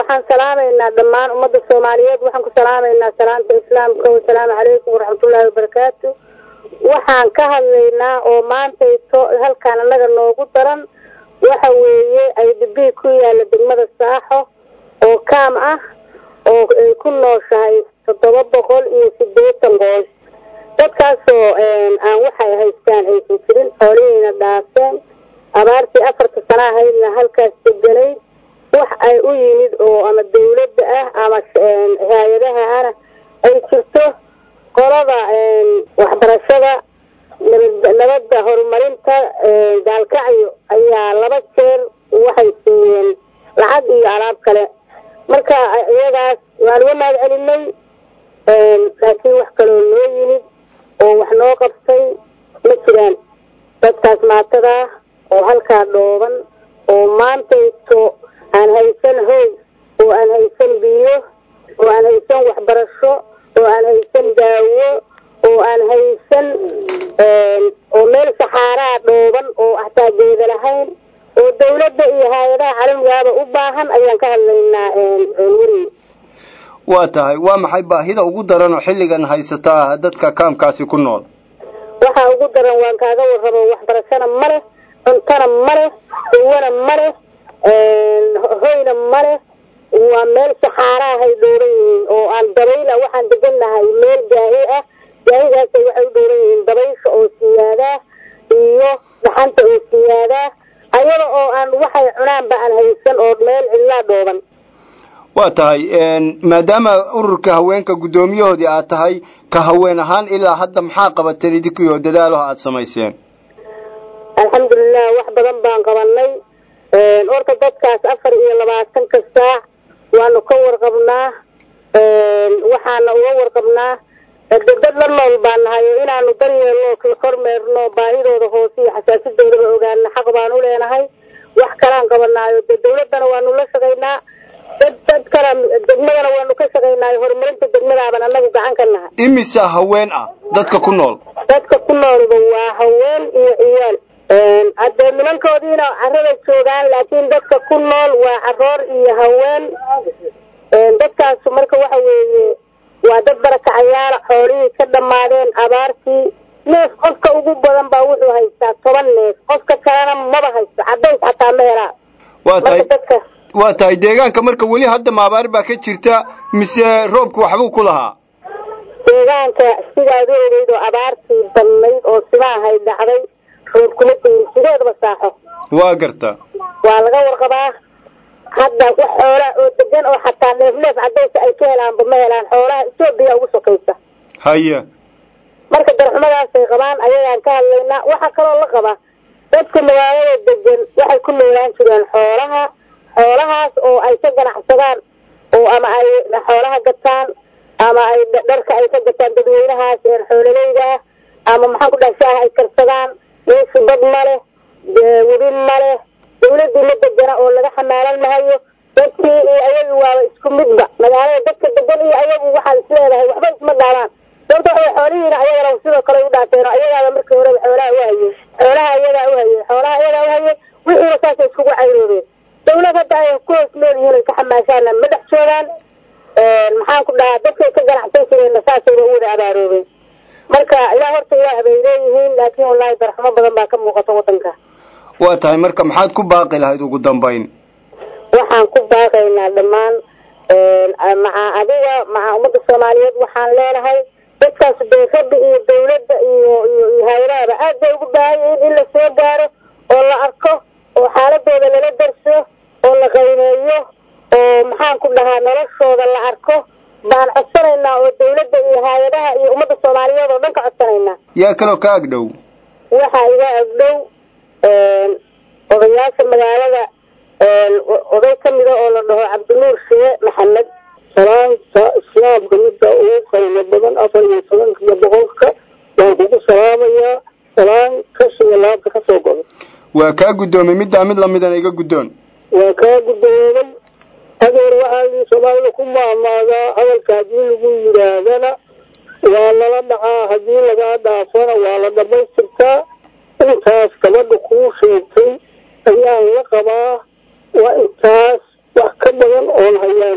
waxaan salaamaynaa dhammaan ummadda soomaaliyeed waxaan ku salaamaynaa salaanta islaamka wasalaamu calaykum waraxmatullaahi wabarakaatu waxaan ka hadlaynaa oo maantayto halkaan annaga noogu daran waxa weeye ay dhibii ku yaalla degmada saaxo oo kaam ah oo ay ku nooshahay toddoba boqol iyo siddeetan qoys dadkaasoo aan waxay haystaan aysan jirin xoolihiina dhaafeen abaartii afarta sana ahaydna halkaas deganayd wax ay u yimid oo ama dawladda ah ama hay-adaha ana ay jirto qolada waxbarashada nabadda horumarinta gaalkacyo ayaa laba jeer waxay siiyeen lacag iyo alaab kale marka iyadaas waan uga mahad celinay laakiin wax kaloo noo yimid oo wax noo qabtay ma jiraan dadkaas maatadaa oo halkaa dhooban oo maantayto aan haysan hoy oo aan haysan biyo oo aan haysan waxbarasho oo aan haysan daawo oo aan haysan oo meel saxaaraa dhooban oo hataa geeda lahayn oo dawladda iyo hay-adaha caalamigaaba u baahan ayaan ka hadlaynaa weri waa tahay waa maxay baahida ugu daran oo xilligan haysataa dadka kaamkaasi ku nool waxaa ugu daran waan kaaga warrabo waxbarashona ma leh cuntona ma leh dawana ma leh hoyna ma leh waa meel saxaaraahay dhooran yihiin oo aan dabayla waxaan degannahay meel gaahi ah gaahidaasay waxay u dhooran yihiin dabaysha oo siyaadaa iyo dhaxanta oo siyaadaa ayada oo aan waxay cunaanba aan haysan oo meel cidlaa dhooban waa tahay maadaama ururka haweenka guddoomiyahoodii aad tahay ka haween ahaan ilaa hadda maxaa qabateen idinkiyo dadaalaho aada samayseen alxamdulilah wax badan baan qabanay horta dadkaas afar iyo labaatanka saac waanu ka warqabnaa waxaana uga warqabnaa dad la nool baan nahay oo inaanu daryeelno kormeerno baahidooda hoose iyo xasaasadoodaba ogaana xaq baan u leenahay wax kalaan qabanaayo de dawladdana waanu la shaqaynaa dad dad kala degmadana waanu ka shaqaynaayo horumarinta degmadaaban annagu gacan ka nahay imisa haween ah dadka ku nool dadka ku noolba waa haween iyo ciyaal haddee nimankoodiina carada joogaan laakiin dadka ku nool waa caroor iyo haween dadkaasu marka waxa weeye waa dad barakacayaala xoolihii ka dhammaadeen abaartii neef qofka ugu badan baa wuxuu haystaa toban neef qofka kalena maba haysto cadays xataa ma helaa waa tahay marka dadka waa tahay deegaanka marka weli hadda maabaar baa ka jirta mise roobku waxbuu ku lahaa deegaanka sidaad u ogeyd oo abaartii badnayd oo simaahay dhacday roob kuma tegin sideedaba saaxo waa garta waa laga warqabaa hadda wax xoolaa oo degan oo xataa neef neef cadaysa ay ka helaanba ma helaan xoolaha etoobiya ugu sokaysa haya marka darxumadaasay qabaan ayagaan ka hadlaynaa waxaa kaloo la qabaa dadka magaalada degan waxay ku noolaan jireen xoolaha xoolahaas oo ay ka ganacsadaan oo ama ay xoolaha gataan ama ay dharka ay ka gataan dadweynahaas ee xoololeyda ah ama maxaan ku dhaha shaaha ay karsadaan meeshu dad ma leh webi ma leh dawladii ma degana oo laga xamaalan mahayo dadkii iyo ayagu waaba isku midba magaalada dadka degan iyo ayagu waxaad isleedahay waxba isma dhaabaan sababta waxa xoolihiina ayagana sidoo kale u dhaateen oo ayagaaba markii horeba xoolaha u hayey xoolaha ayagaa u hayey xoolaha ayagaa u hayey wixiina saasay iskugu cayroobeen dawlad hadda ay ku hoos nool yihiin ay ka xamaashaana ma dhex joogaan maxaan ku dhahaa dadkay ka ganacsan jireenna saasayba u wada abaaroobeen marka ilaa horta ilaah bay leeyihiin laakiin wallaahi darxumo badan baa ka muuqata waddanka waa tahay marka maxaad ku baaqi lahayd ugu dambayn waxaan ku baaqaynaa dhammaan maca adiga maca ummadda soomaaliyeed waxaan leenahay dadkaas dee rabbi iyo dawladda iyo iyo iyo hay-adahaba aad bay ugu baahan yihiin in la soo gaaro oo la arko oo xaaladooda lala darso oo la qiimeeyo oo maxaan ku dhahaa noloshooda la arko baan codsanaynaa oo dawladda iyo hay-adaha iyo ummadda soomaaliyeed oo dhan ka codsanaynaa yaa kaloo ka agdhow waxaa iga agdhow odayaasha magaalada oday ka mida oo la dhaho cabdinuur shie maxamed salaanta islaamka midda ugu qiimo badan afar iyo tobanka iyo boqolka waan kugu salaamayaa salaan kashiga laabta ka soo godo waa kaa guddoomay middaa mid lamidana iga guddoon waa kaa guddoomay adeer waxaa soomaalida ku maamaadaa hadalka haddii lagu yidhaahdana waa lala dhacaa haddii lagaa dhaafana waa la dhamaystirtaa intaas gabadha kuu sheegtay ayaan la qabaa waa intaas wax ka badan oon hayaa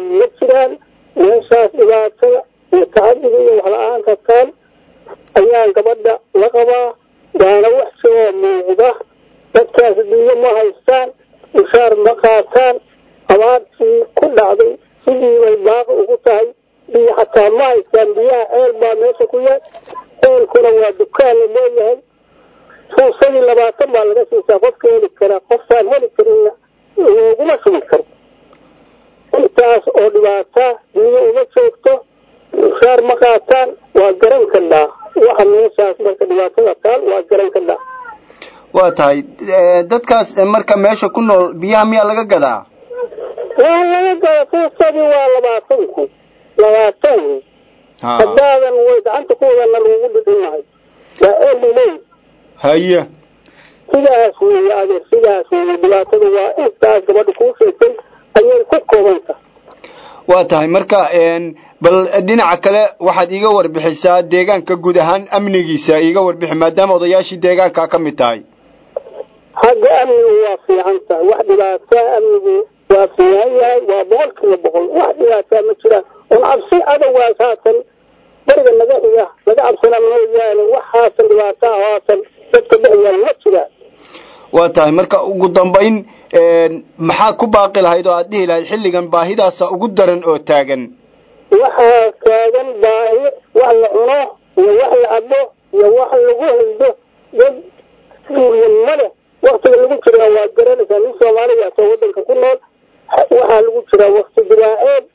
ma jiraan meeshaas dhibaatada iyo tacadiga iyo waxla-aanta taan ayaan gabadha la qabaa waana wax soo muuqda dadkaas adduunyo ma haystaan mushaar ma qaataan abaartii ku dhacday sidii bay baaqi ugu tahay biyo xataa ma haystaan biyaha ceel baa meesha ku yaal ceelkuna waa dukaan la leeyahay fuusadii labaatan baa laga siisaa qofka heli karaa qofkaan heli karinna looguma sugi karo intaas oo dhibaataa biyo uma joogto mushaar ma qaataan waa garan kadhaa waxa meeshaas marka dhibaatada taal waa garan kadhaa waa tahay dadkaas marka meesha ku nool biyaha miyaa laga gadaa waa laga gada fuusadii waa labaatan kun labaatan kun haddaadan way gacanta ku wadana lagugu dhidhinahay waa eeliley haya sidaas weeye adeer sidaas weeye dhibaatada waa intaas gabadha kuu sheegtay ayay ku koobanta waa tahay marka bal dhinaca kale waxaad iiga warbixisaa deegaanka guud ahaan amnigiisa iiga warbixi maadaama odayaashii deegaanka ka mid tahay xagga amnigu waa fiican tahay wax dhibaataa amnigu waa fiican yahay waa boqol kiiba boqol wax dhibaataa ma jiraan un cabsi adowgaas haatan bariga naga xiga laga cabsana mooyaane wax haatan dhibaataa haatan dadka dhexyaal ma jiraan waa tahay marka ugu dambayn maxaa ku baaqi lahayd oo aad dhihi lahayd xilligan baahidaasa ugu daran oo taagan waxaa taagan baahi wax la cuno iyo wax la cabo iyo wax lagu haydo dad suuriya ma leh waktiga lagu jiraa waa garanaysaa nin soomaaliya atoo wadanka ku nool waxaa lagu jiraa wakti diraaceed